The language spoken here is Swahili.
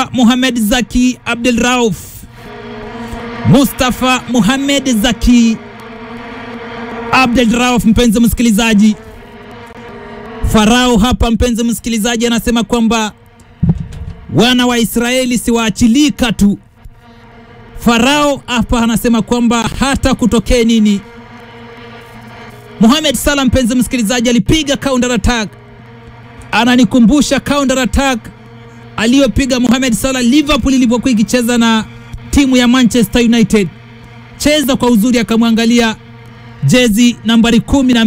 Mustafa Mohamed Zaki Abdul Rauf, Mustafa Mohamed Zaki Abdul Rauf. Mpenzi msikilizaji, Farao hapa, mpenzi msikilizaji, anasema kwamba wana wa Israeli siwaachilika tu. Farao hapa anasema kwamba hata kutokee nini. Mohamed Salah, mpenzi msikilizaji, alipiga counter attack, ananikumbusha counter attack aliyopiga Mohamed Salah Liverpool ilipokuwa ikicheza na timu ya Manchester United. Cheza kwa uzuri, akamwangalia jezi nambari kumi na